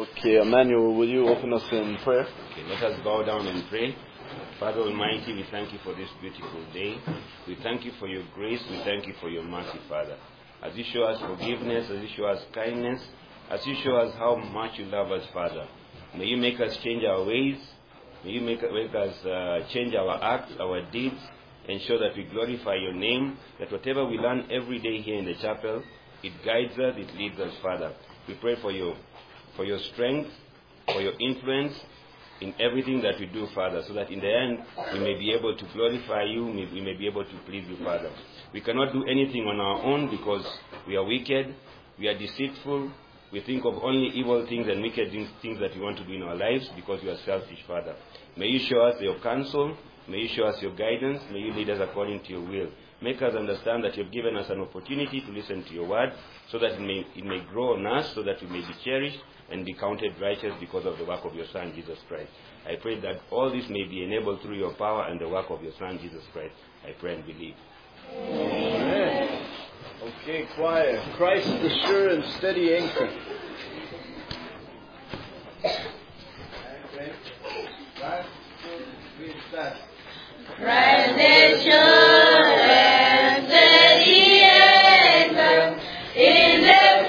Okay, Emmanuel, will you open us in prayer? Okay, let us bow down and pray. Father Almighty, we thank you for this beautiful day. We thank you for your grace. We thank you for your mercy, Father. As you show us forgiveness, as you show us kindness, as you show us how much you love us, Father. May you make us change our ways. May you make, make us uh, change our acts, our deeds, ensure that we glorify your name, that whatever we learn every day here in the chapel, it guides us, it leads us, Father. We pray for your, for your strength, for your influence in everything that we do, Father, so that in the end we may be able to glorify you, we we may be able to please you, Father. We cannot do anything on our own because we are wicked, we are deceitful, we think of only evil things and wicked things, things that we want to do in our lives because we are selfish, Father. May you show us your counsel, may you show us your guidance, may you lead us according to your will. Make us understand that you've given us an opportunity to listen to your word so that it may, it may grow on us, so that we may be cherished and be counted righteous because of the work of your Son, Jesus Christ. I pray that all this may be enabled through your power and the work of your Son, Jesus Christ. I pray and believe. Amen. Okay, choir. Christ the sure and steady anchor. Christ is sure and steady anchor in the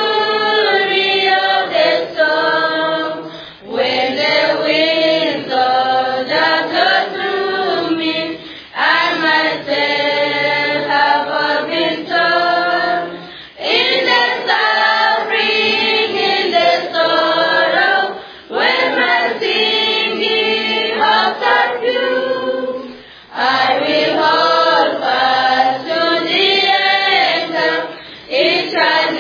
fury of the storm. When the winds of darkness through me, I myself have all been torn. In the suffering, in the sorrow, when my singing heart are few, I will hold fast to the end. It shall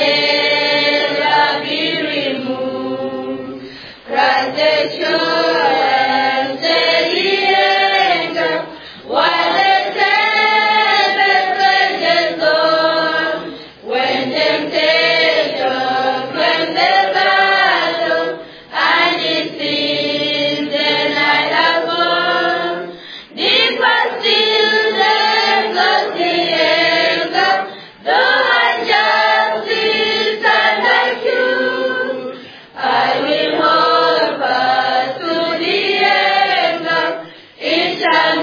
never be removed. Christ the sure and steady anchor, while the tempest rages on. When temptation, when the battle, and it seems the night has gone. Deep are still the ghostly anchor, though I just sit and I choose. I will hold fast to the anchor, it shall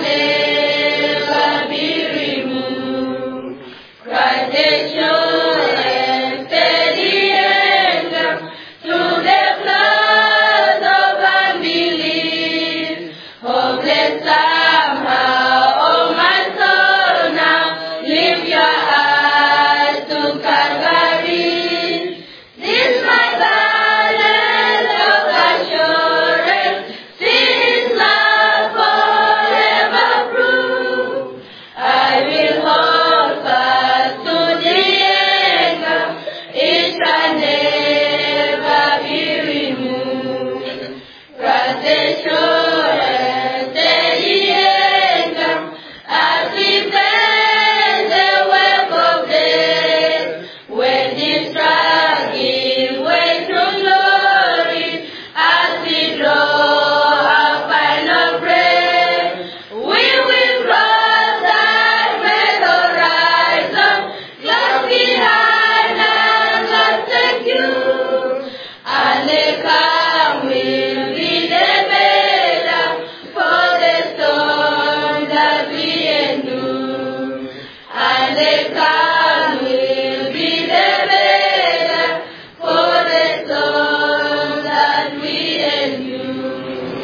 never be removed. Christ is sure and steady anchor through the floods of unbelief. Hopeless somehow, oh my soul now, lift your eyes to Calvary. This my balance of assurance, sin is love forever proof. I will hold fast to the anchor, it shall never be removed. Christ is sure and steady anchor, as we bend the web of death, when this dragging way through glory, as we draw our final breath, we will cross that red horizon, just behind and just secure. And the calm will be the better for the storm that we endure. And the calm will be the better for the storm that we endure.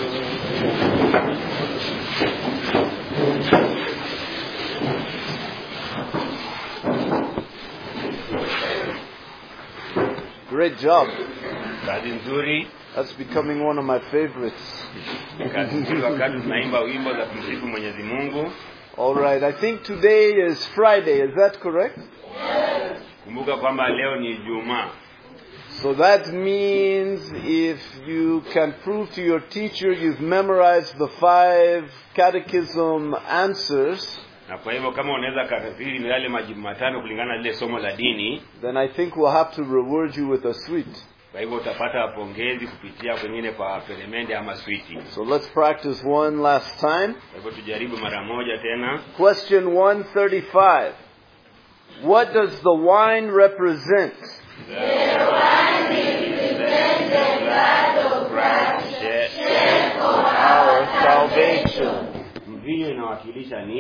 Great job. Kazi nzuri, That's becoming one of my favorites. kazi nzuri wakati tunaimba wimbo za kumsifu Mwenyezi Mungu. All right, I think today is Friday. Is that correct? Kumbuka kwamba leo ni Ijumaa. So that means if you can prove to your teacher you've memorized the five catechism answers, Na kwa hivyo kama unaweza kafiri yale majibu matano kulingana na lile somo la dini, then I think we'll have to reward you with a sweet. kwa hivyo utapata pongezi kupitia kwengine kwa peremende ama switi. So let's practice one last time. Kwa hivyo tujaribu mara moja tena. Question 135. What does the wine represent? The wine represents the blood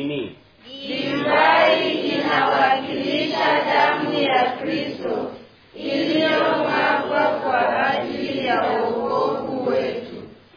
nini Divai inawakilisha damu ya Kristo iliyomwagwa kwa ajili ya wokovu wetu.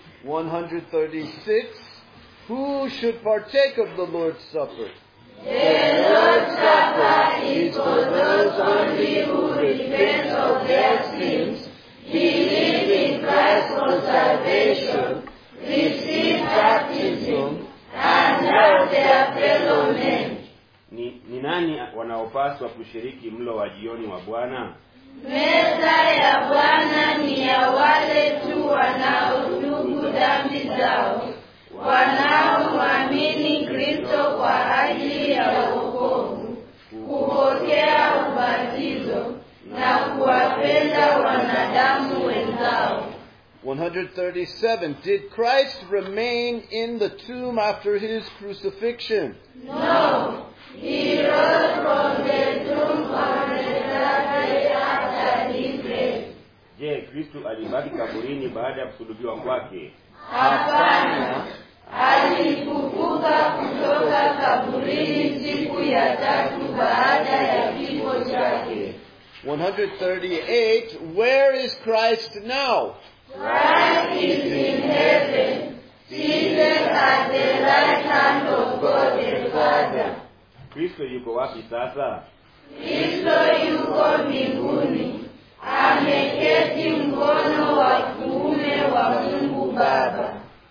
136. Who should partake of the Lord's Supper? The Lord's Supper is for those only who repent of their sins, believe in Christ for salvation, receive baptism, and love their fellow men. ni, ni nani wanaopaswa kushiriki mlo wa jioni wa bwana Meza ya Bwana ni ya wale tu wanaotubu dhambi zao, wanaomwamini Kristo kwa ajili ya wokovu, kupokea ubatizo na kuwapenda wanadamu wenzao. 137. Did Christ remain in the tomb after his crucifixion? No, he rose from the tomb on the third day after his death. je kristu alibaki kaburini baada ya kusulubiwa kwake Hapana, alifufuka kutoka kaburini siku ya tatu baada ya kifo chake. 138. Where is Christ now? Christ is in heaven, seated at the right hand of God the Father. kristo yuko wapi sasa Kristo yuko mbinguni, ameketi mkono wa kuume wa Mungu Baba.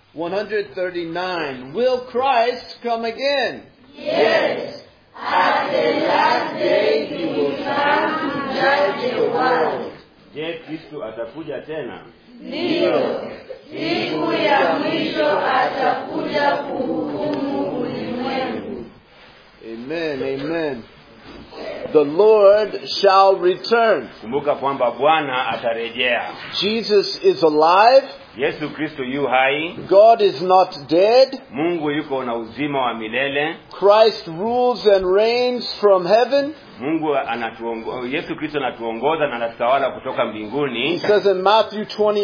139. Will Christ come again? Yes, at the last day he will come to judge the world. je kristu atakuja tena Ndiyo, siku ya mwisho atakuja kuhukumu ulimwengu. Amen. Amen. The Lord shall return. kumbuka kwamba bwana atarejea Jesus is alive. yesu kristo yu hai God is not dead. mungu yuko na uzima wa milele Christ rules and reigns from heaven. mungu anatuongo, yesu kristo anatuongoza na anatutawala kutoka He mbinguni says in Matthew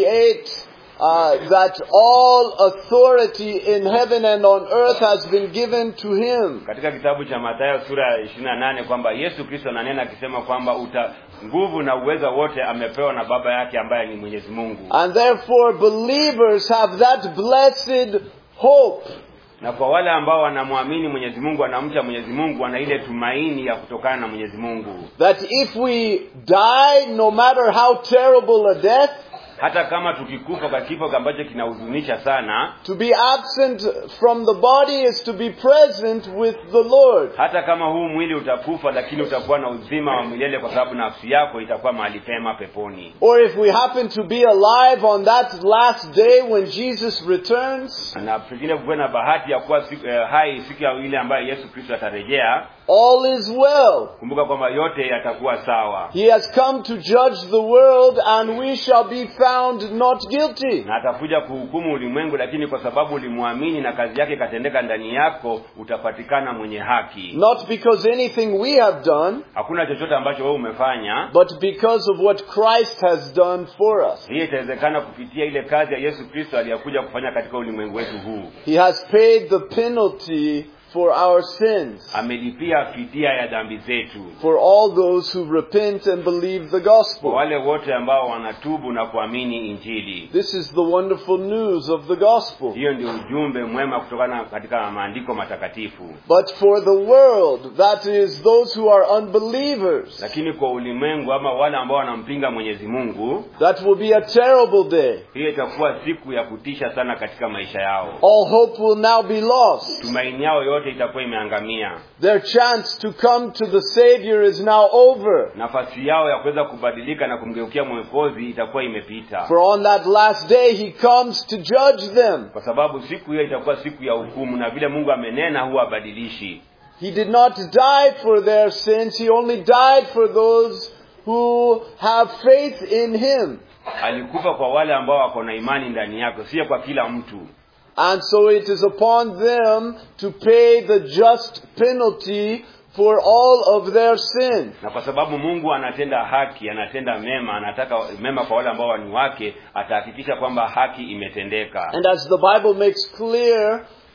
28 uh, that all authority in heaven and on earth has been given to him. katika kitabu cha mathayo sura ya ishirini na nane kwamba yesu kristo ananena akisema kwamba uta nguvu na uweza wote amepewa na baba yake ambaye ni mwenyezi mungu And therefore believers have that blessed hope na kwa wale ambao wanamwamini mwenyezi mungu wanamcha mwenyezi mungu wana ile tumaini ya kutokana na mwenyezi mungu that if we die, no matter how terrible a death, hata kama tukikufa kwa kifo ambacho kinahuzunisha sana to be absent from the body is to be present with the Lord. hata kama huu mwili utakufa lakini utakuwa na uzima wa milele kwa sababu nafsi yako itakuwa mahali pema peponi Or if we happen to be alive on that last day when Jesus returns, na pengine kuwe na bahati ya kuwa siku, eh, hai siku ya ile ambayo yesu kristo atarejea all is well. kumbuka kwamba yote yatakuwa sawa He has come to judge the world and we shall be found not guilty. na atakuja kuhukumu ulimwengu lakini kwa sababu ulimwamini na kazi yake ikatendeka ndani yako utapatikana mwenye haki Not because anything we have done, hakuna chochote ambacho wewe umefanya but because of what Christ has done for us. hiyo itawezekana kupitia ile kazi ya yesu kristo aliyokuja kufanya katika ulimwengu wetu huu He has paid the penalty for our sins, amelipia fidia ya dhambi zetu for all those who repent and believe the kwa gospel. wale wote ambao wanatubu na kuamini injili This is the wonderful news of the gospel. hiyo ndio ujumbe mwema kutokana katika maandiko matakatifu But for the world, that is those who are unbelievers, lakini kwa ulimwengu ama wale ambao wanampinga mwenyezi mungu that will be a terrible day. hiyo itakuwa siku ya kutisha sana katika maisha yao All hope will now be lost. tumaini yao yote itakuwa imeangamia Their chance to come to the Savior is now over. nafasi yao ya kuweza kubadilika na kumgeukia mwokozi itakuwa imepita For on that last day, He comes to judge them. kwa sababu siku hiyo itakuwa siku ya hukumu na vile mungu amenena huwa abadilishi He did not die for their sins. He only died for those who have faith in Him. alikufa kwa wale ambao wako na imani ndani yako sio kwa kila mtu And so it is upon them to pay the just penalty for all of their sin. na kwa sababu mungu anatenda haki anatenda mema anataka mema kwa wale ambao ni wake atahakikisha kwamba haki imetendeka And as the Bible makes clear,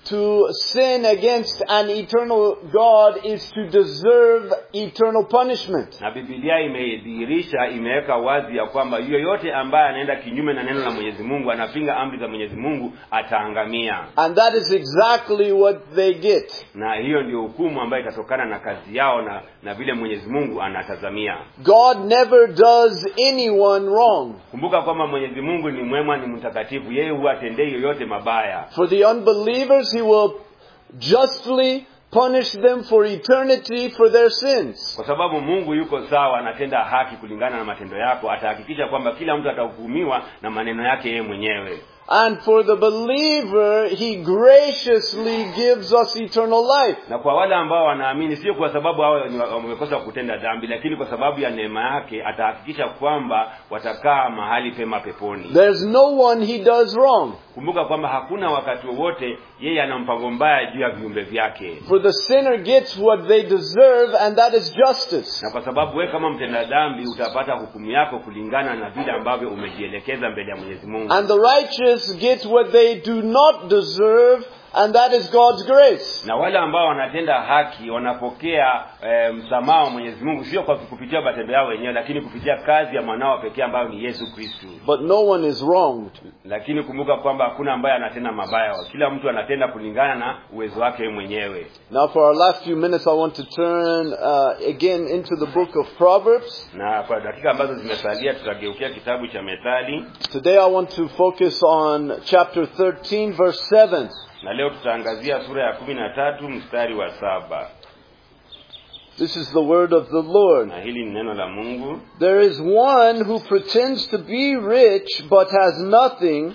to sin against an eternal God is to deserve eternal punishment. na bibilia imedhihirisha imeweka wazi ya kwamba yoyote ambaye anaenda kinyume na neno la mwenyezi mungu anapinga amri za mwenyezi mungu ataangamia And that is exactly what they get. na hiyo ndio hukumu ambayo itatokana na kazi yao na na vile mwenyezi mungu anatazamia God never does anyone wrong. kumbuka kwamba mwenyezi mungu ni mwema ni mtakatifu yeye huwa atendei yoyote mabaya For the unbelievers, He will justly punish them for eternity for their sins. kwa sababu mungu yuko sawa anatenda haki kulingana na matendo yako atahakikisha kwamba kila mtu atahukumiwa na maneno yake yeye mwenyewe And for the believer, He graciously gives us eternal life. na kwa wale ambao wanaamini sio kwa sababu hao ni wa- wamekosa kutenda dhambi lakini kwa sababu ya neema yake atahakikisha kwamba watakaa mahali pema peponi There's no one He does wrong. kumbuka kwamba hakuna wakati wowote yeye ana mpango mbaya juu ya viumbe vyake For the sinner gets what they deserve, and that is justice. na kwa sababu wewe kama mtenda dhambi utapata hukumu yako kulingana na vile ambavyo umejielekeza mbele ya mwenyezi mungu And the righteous get what they do not deserve, and that is God's grace. na wale ambao wanatenda haki wanapokea e, msamaha wa mwenyezi mungu sio kwa kupitia matendo yao wenyewe lakini kupitia kazi ya mwanao pekee ambayo ni yesu kristu But no one is wronged. lakini kumbuka kwamba hakuna ambaye anatenda mabaya kila mtu anatenda kulingana na uwezo wake yeye mwenyewe Now, for our last few minutes, I want to turn uh, again into the book of Proverbs. na kwa dakika ambazo zimesalia tutageukia kitabu cha methali Today, I want to focus on chapter 13, verse 7. na leo tutaangazia sura ya kumi na tatu mstari wa saba This is the word of the Lord. na hili ni neno la mungu There is one who pretends to be rich but has nothing.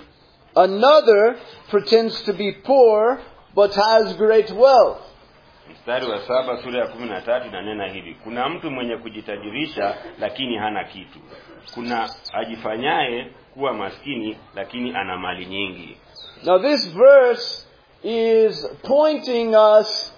Another pretends to be poor but has great wealth. mstari wa saba sura ya kumi na tatu inanena hivi kuna mtu mwenye kujitajirisha lakini hana kitu kuna ajifanyaye kuwa maskini lakini ana mali nyingi Now, this verse is pointing us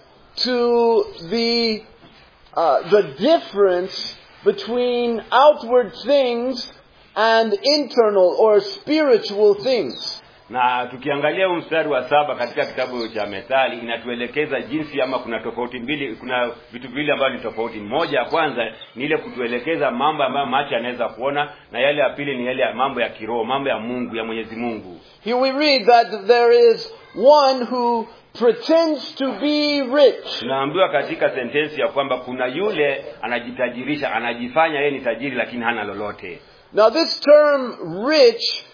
to the uh, the difference between outward things and internal or spiritual things. na tukiangalia huu mstari wa saba katika kitabu cha methali inatuelekeza jinsi ama kuna tofauti mbili kuna vitu viwili ambavyo ni tofauti moja ya kwanza ni ile kutuelekeza mambo ambayo macho yanaweza kuona na yale ya pili ni yale ya mambo ya kiroho mambo ya mungu ya mwenyezi mungu Here we read that there is one who pretends to be rich. tunaambiwa katika sentensi ya kwamba kuna yule anajitajirisha anajifanya yeye ni tajiri lakini hana lolote Now, this term rich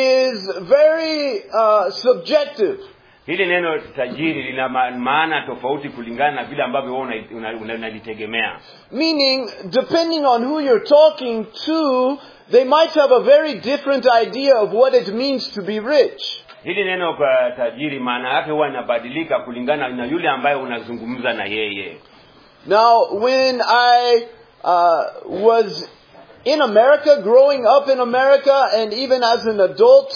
is very uh, subjective. hili neno tajiri lina ma- maana tofauti kulingana na vile ambavyo wewe unalitegemea una, una, unalitegemea. Meaning, depending on who you're talking to, they might have a very different idea of what it means to be rich. hili neno kwa tajiri maana yake huwa inabadilika kulingana na yule ambaye unazungumza na yeye Now, when I uh, was in America, growing up in America, and even as an adult,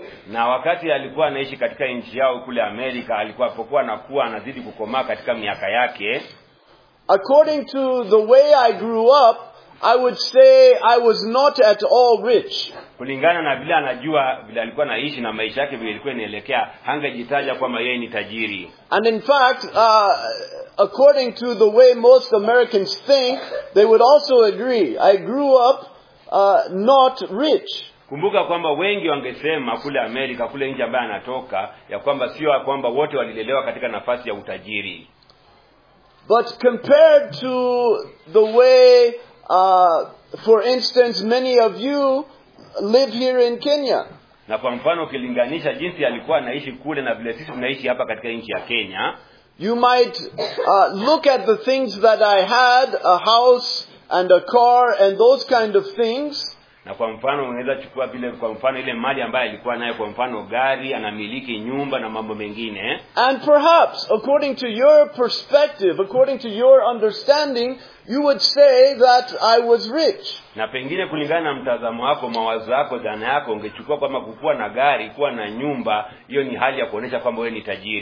na wakati alikuwa anaishi katika nchi yao kule amerika alikuwa apokuwa anakuwa anazidi kukomaa katika miaka yake according to the way I grew up, I would say I was not at all rich. kulingana na vile anajua vile alikuwa anaishi na maisha yake vile ilikuwa inaelekea hangejitaja kwamba yeye ni tajiri And in fact, uh, according to the way most Americans think, they would also agree. I grew up uh, not rich. kumbuka kwamba wengi wangesema kule amerika kule nchi ambaye anatoka ya kwamba sio ya kwamba wote walilelewa katika nafasi ya utajiri But compared to the way, uh, for instance, many of you live here in Kenya, na kwa mfano ukilinganisha jinsi alikuwa anaishi kule na vile sisi tunaishi hapa katika nchi ya kenya you might uh, look at the things that I had, a house and a car and those kind of things, na kwa mfano unaweza chukua vile kwa mfano ile mali ambayo alikuwa nayo kwa mfano gari anamiliki nyumba na mambo mengine and perhaps, according to your perspective, according to your understanding, you would say that I was rich. na pengine kulingana na mtazamo wako mawazo yako dhana yako ungechukua kwamba kukuwa na gari kuwa na nyumba hiyo ni hali ya kuonyesha kwamba wewe ni tajiri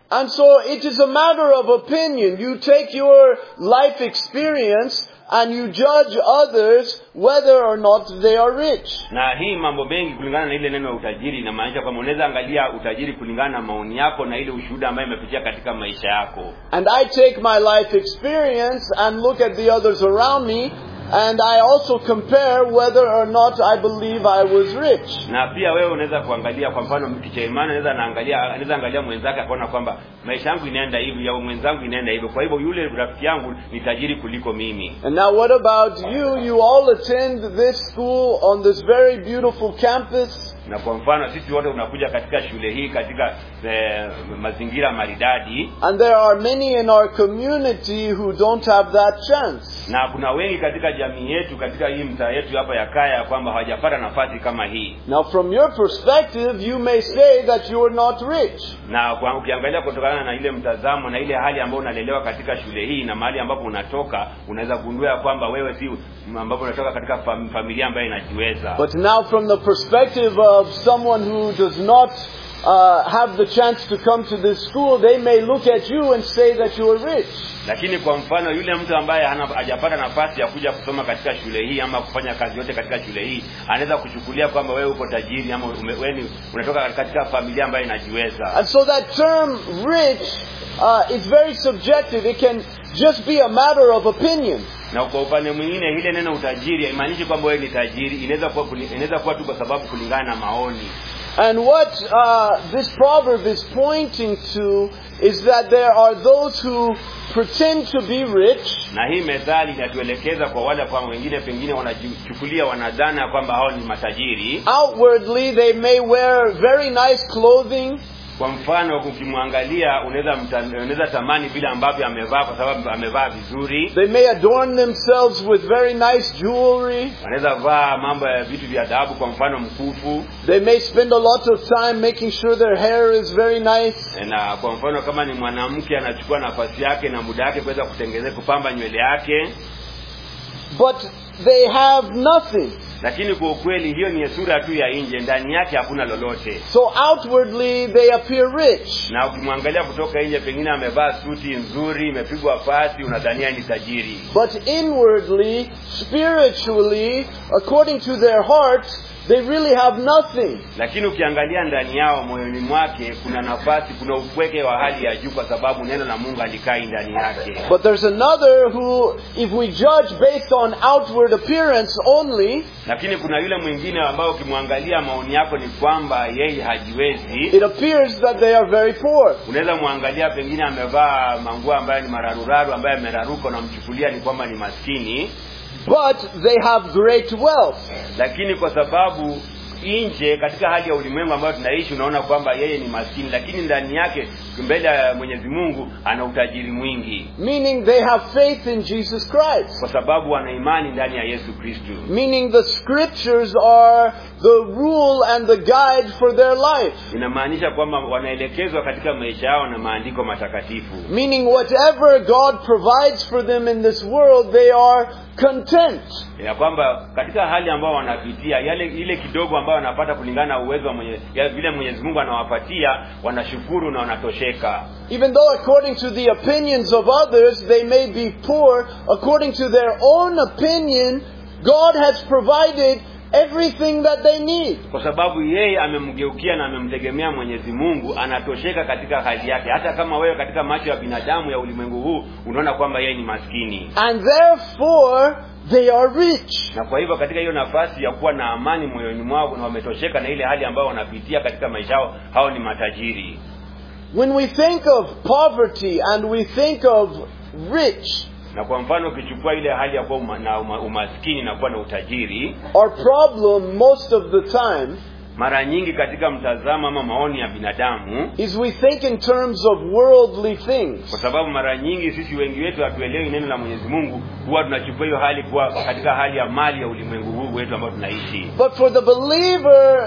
And so it is a matter of opinion. You take your life experience and you judge others whether or not they are rich. na hii mambo mengi kulingana na ile neno ya utajiri inamaanisha kwamba unaweza angalia utajiri kulingana na maoni yako na ile ushuhuda ambayo imepitia katika maisha yako And I take my life experience and look at the others around me and I also compare whether or not I believe I was rich. na pia wewe unaweza kuangalia kwa mfano kichaimani anaweza naangalia anaweza angalia mwenzake akaona kwamba maisha yangu inaenda hivi au mwenzangu inaenda hivyo kwa hivyo yule rafiki yangu ni tajiri kuliko mimi And now what about you? You all attend this school on this very beautiful campus. na kwa mfano sisi wote unakuja katika shule hii katika eh, mazingira maridadi And there are many in our community who don't have that chance. na kuna wengi katika jamii yetu katika hii mtaa yetu hapa ya kaya kwamba hawajapata nafasi kama hii Now from your perspective, you may say that you are not rich. na kwa ukiangalia kutokana na ile mtazamo na ile hali ambayo unalelewa katika shule hii na mahali ambapo unatoka unaweza gundua ya kwamba wewe si ambapo unatoka katika fam, familia ambayo inajiweza But now from the perspective of someone who does not uh, have the chance to come to this school, they may look at you and say that you are rich. lakini kwa mfano yule mtu ambaye hana hajapata nafasi ya kuja kusoma katika shule hii ama kufanya kazi yote katika shule hii anaweza kuchukulia kwamba wewe uko tajiri ama ume, wewe ni- unatoka katika familia ambayo inajiweza And so that term rich uh, is very subjective. It can just be a matter of opinion. na kwa upande mwingine ile neno utajiri haimaanishi kwamba wewe ni tajiri inaweza kuwa kuli- inaweza kuwa tu kwa sababu kulingana na maoni And what uh, this proverb is pointing to is that there are those who pretend to be rich, na hii methali inatuelekeza kwa wale kwa wengine pengine wanajichukulia wanadhana kwamba hao ni matajiri outwardly they may wear very nice clothing, kwa mfano ukimwangalia unaweza mta- unaweza tamani vile ambavyo amevaa kwa sababu amevaa vizuri they may adorn themselves with very nice jewelry, wanaweza vaa mambo ya vitu vya dhahabu kwa mfano mkufu they may spend a lot of time making sure their hair is very nice, na kwa mfano kama ni mwanamke anachukua nafasi yake na muda wake kuweza kutengeneza kupamba nywele yake but they have nothing. lakini kwa ukweli hiyo ni sura tu ya nje ndani yake hakuna lolote So outwardly they appear rich. na ukimwangalia kutoka nje pengine amevaa suti nzuri imepigwa pasi unadhania ni tajiri But inwardly, spiritually, according to their hearts, they really have nothing. lakini ukiangalia ndani yao moyoni mwake kuna nafasi kuna upweke wa hali ya juu kwa sababu neno la mungu alikai ndani yake But there's another who, if we judge based on outward appearance only, lakini kuna yule mwingine ambao ukimwangalia maoni yako ni kwamba yeye hajiwezi it appears that they are very poor. unaweza mwangalia pengine amevaa manguo ambayo ni mararuraru ambaye ameraruka unamchukulia ni kwamba ni maskini But they have great wealth. lakini kwa sababu nje katika hali ya ulimwengu ambayo tunaishi unaona kwamba yeye ni maskini lakini ndani yake mbele ya mwenyezi mungu ana utajiri mwingi Meaning they have faith in Jesus Christ. kwa sababu wana imani ndani ya yesu kristu Meaning the scriptures are the rule and the guide for their life. inamaanisha kwamba wanaelekezwa katika maisha yao na maandiko matakatifu Meaning whatever God provides for them in this world, they are content. ya kwamba katika hali ambao wanapitia yale ile kidogo ambayo wanapata kulingana na uwezo wa mwenye, ya vile mwenyezi mungu anawapatia wanashukuru na wanatosheka Even though according to the opinions of others they may be poor, according to their own opinion, God has provided everything that they need. kwa sababu yeye amemgeukia na amemtegemea mwenyezi mungu anatosheka katika hali yake hata kama wewe katika macho ya binadamu ya ulimwengu huu unaona kwamba yeye ni maskini And therefore, they are rich. na kwa hivyo katika hiyo nafasi ya kuwa na amani moyoni mwao na wametosheka na ile hali ambayo wanapitia katika maisha yao hao ni matajiri When we think of poverty and we think of rich, na kwa mfano ukichukua ile hali ya kuwa uma, na uma, umaskini na kuwa na utajiri our problem most of the time mara nyingi katika mtazamo ama maoni ya binadamu is we think in terms of worldly kwa things. sababu mara nyingi sisi wengi wetu hatuelewi neno la mwenyezi mungu huwa tunachukua hiyo hali kuwa katika hali ya mali ya ulimwengu huu wetu ambao tunaishi But for the believer,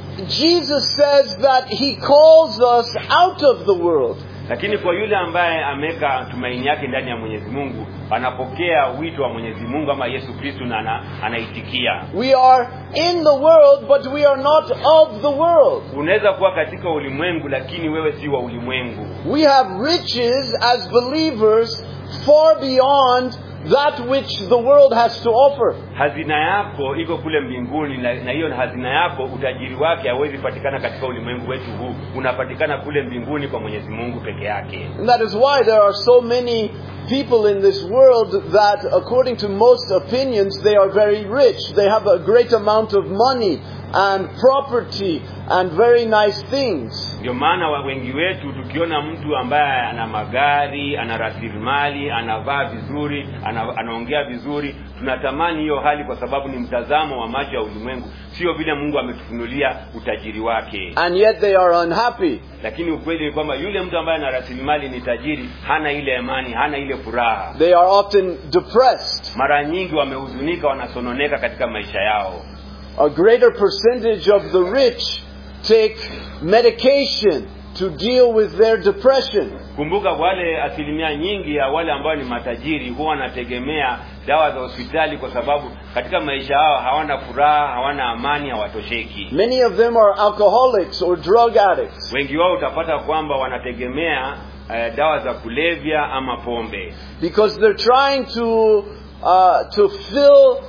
Jesus says that He calls us out of the world. lakini kwa yule ambaye ameweka tumaini yake ndani ya mwenyezi mungu anapokea wito wa mwenyezi mungu ama yesu kristu na ana, anaitikia We are in the world, but we are not of the world. unaweza kuwa katika ulimwengu lakini wewe si wa ulimwengu We have riches as believers far beyond that which the world has to offer. hazina yako iko kule mbinguni na na hiyo hazina yako utajiri wake hawezi patikana katika ulimwengu wetu huu unapatikana kule mbinguni kwa mwenyezi mungu peke yake And that is why there are so many people in this world that, according to most opinions, they are very rich. They have a great amount of money and property and very nice things. ndio maana wa- wengi wetu tukiona mtu ambaye ana magari ana rasilimali anavaa vizuri ana, anaongea vizuri tunatamani hiyo hali kwa sababu ni mtazamo wa macho ya ulimwengu sio vile mungu ametufunulia utajiri wake And yet they are unhappy. lakini ukweli ni kwamba yule mtu ambaye ana rasilimali ni tajiri hana ile amani hana ile furaha They are often depressed. mara nyingi wamehuzunika wanasononeka katika maisha yao A greater percentage of the rich take medication to deal with their depression. kumbuka wale asilimia nyingi ya wale ambao ni matajiri huwa wanategemea dawa za hospitali kwa sababu katika maisha yao hawana furaha hawana amani hawatosheki Many of them are alcoholics or drug addicts. wengi wao utapata kwamba wanategemea eh, dawa za kulevya ama pombe because they're trying to uh, to fill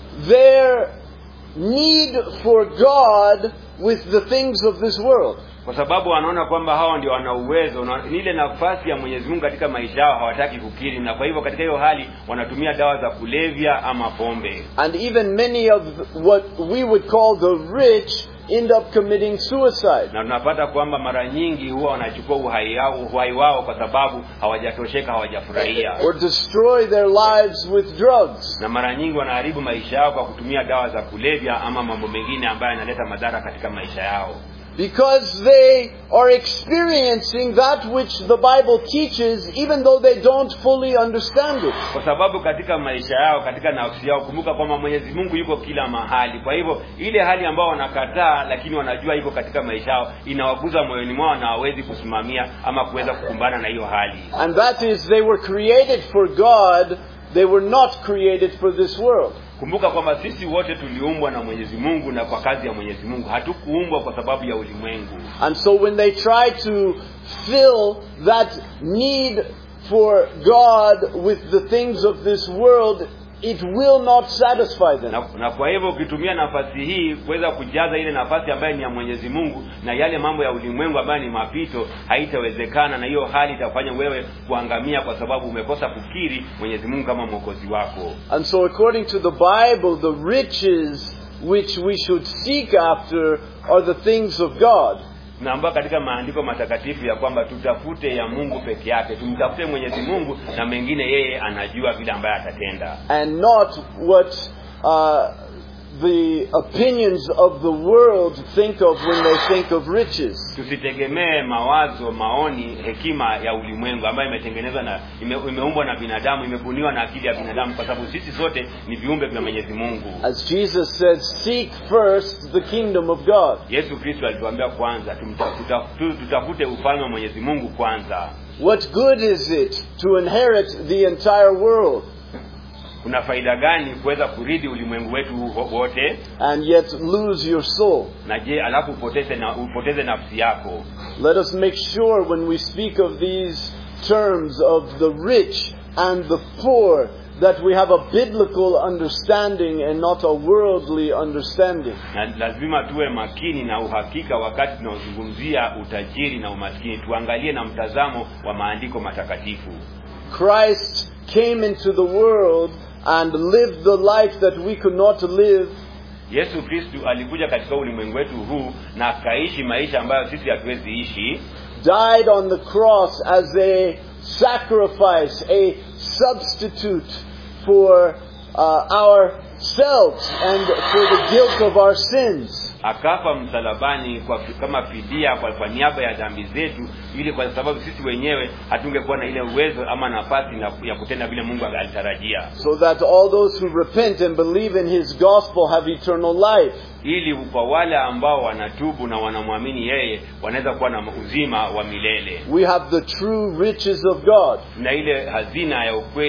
their need for God with the things of this world. kwa sababu wanaona kwamba hawa ndio wana uwezo na ni ile nafasi ya mwenyezi mungu katika maisha yao hawataki kukiri na kwa hivyo katika hiyo hali wanatumia dawa za kulevya ama pombe And even many of what we would call the rich end up committing suicide. na tunapata kwamba mara nyingi huwa wanachukua uhai wao, uhai wao kwa sababu hawajatosheka hawajafurahia Or destroy their lives with drugs. na mara nyingi wanaharibu maisha yao kwa kutumia dawa za kulevya ama mambo mengine ambayo yanaleta madhara katika maisha yao Because they are experiencing that which the Bible teaches, even though they don't fully understand it. kwa sababu katika maisha yao katika nafsi yao kumbuka kwamba mwenyezi mungu yuko kila mahali kwa hivyo ile hali ambao wanakataa lakini wanajua iko katika maisha yao inawaguza moyoni mwao na hawawezi kusimamia ama kuweza kukumbana na hiyo hali And that is, they were created for God, they were not created for this world. kumbuka kwamba sisi wote tuliumbwa na mwenyezi mungu na kwa kazi ya mwenyezi mungu hatukuumbwa kwa sababu ya ulimwengu And so when they try to fill that need for God with the things of this world, it will not satisfy them. na, na kwa hivyo ukitumia nafasi hii kuweza kujaza ile nafasi ambayo ni ya mwenyezi mungu na yale mambo ya ulimwengu ambayo ni mapito haitawezekana na hiyo hali itafanya wewe kuangamia kwa sababu umekosa kukiri mwenyezi mungu kama mwokozi wako And so according to the Bible, the riches which we should seek after are the things of God. tunaambiwa katika maandiko matakatifu ya kwamba tutafute ya mungu peke yake tumtafute mwenyezi mungu na mengine yeye anajua vile ambaye atatenda and not what uh, the opinions of the world think of when they think of riches. tusitegemee mawazo maoni hekima ya ulimwengu ambayo imetengenezwa na ime, imeumbwa na binadamu imebuniwa na akili ya binadamu kwa sababu sisi sote ni viumbe vya mwenyezi mungu As Jesus said, seek first the kingdom of God. yesu kristo alituambia kwanza tumta- tuta- tu- tutafute ufalme wa mwenyezi mungu kwanza What good is it to inherit the entire world kuna faida gani kuweza kurithi ulimwengu wetu ho- wote and yet lose your soul? na je alafu upoteze na upoteze nafsi yako Let us make sure when we speak of these terms of the rich and the poor that we have a biblical understanding and not a worldly understanding. na lazima tuwe makini na uhakika wakati tunaozungumzia utajiri na umaskini tuangalie na mtazamo wa maandiko matakatifu Christ came into the world and lived the life that we could not live, yesu kristu alikuja katika ulimwengu wetu huu na akaishi maisha ambayo sisi hatuwezi ishi died on the cross as a sacrifice, a substitute for uh, ourselves and for the guilt of our sins. akafa msalabani kwa kama fidia kwa, kwa niaba ya dhambi zetu ili kwa sababu sisi wenyewe hatungekuwa na ile uwezo ama nafasi na, ya kutenda vile mungu alitarajia So that all those who repent and believe in His gospel have eternal life. ili kwa wale ambao wanatubu na wanamwamini yeye wanaweza kuwa na uzima wa milele We have the true riches of God. na ile hazina ya ukweli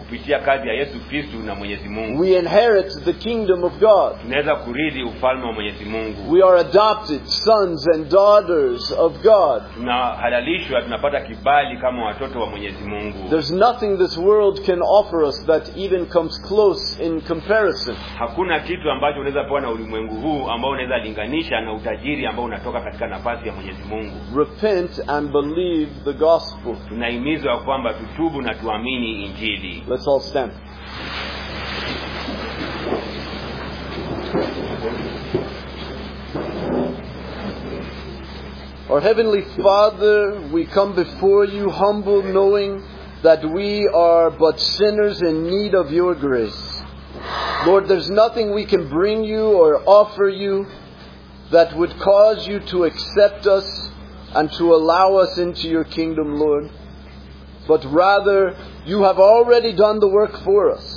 kupitia kazi ya yesu kristu na mwenyezi mungu We inherit the kingdom of God. tunaweza kurithi ufalme wa mwenyezi mungu We are adopted sons and daughters of God. tunahalalishwa tunapata kibali kama watoto wa mwenyezi mungu There's nothing this world can offer us that even comes close in comparison. hakuna kitu ambacho unaweza pewa na ulimwengu huu ambao unaweza linganisha na utajiri ambao unatoka katika nafasi ya mwenyezi mungu Repent and believe the gospel. tunahimizwa kwamba tutubu na tuamini injili Let's all stand. Our Heavenly Father, we come before you humble, knowing that we are but sinners in need of your grace. Lord, there's nothing we can bring you or offer you that would cause you to accept us and to allow us into your kingdom, Lord. But rather, you have already done the work for us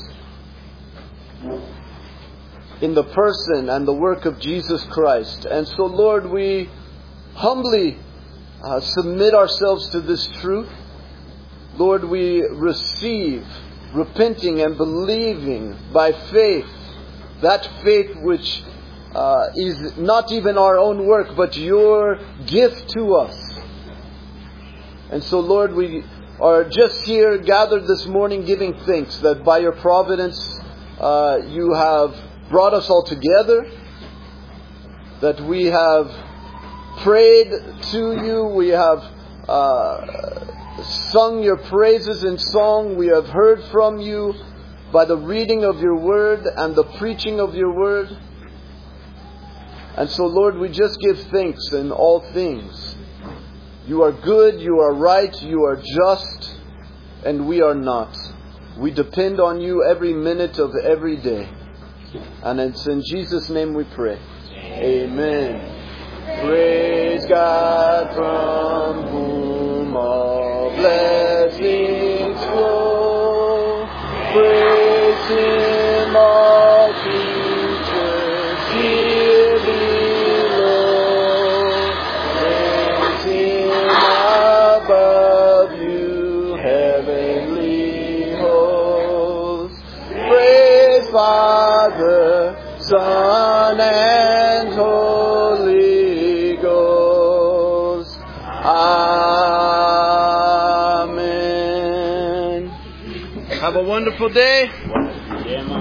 in the person and the work of Jesus Christ. And so, Lord, we humbly uh, submit ourselves to this truth. Lord, we receive, repenting and believing by faith, that faith which uh, is not even our own work, but your gift to us. And so, Lord, we are just here gathered this morning giving thanks that by your providence uh, you have brought us all together, that we have prayed to you, we have uh, sung your praises in song, we have heard from you by the reading of your word and the preaching of your word. And so, Lord, we just give thanks in all things. You are good, you are right, you are just, and we are not. We depend on you every minute of every day. And it's in Jesus' name we pray. Amen. Praise God from whom all blessings flow. Praise Him, all creatures here below. Praise Him above you, heavenly hosts. Praise Father, Son, and Holy Ghost. Amen. Have a wonderful day. Njema.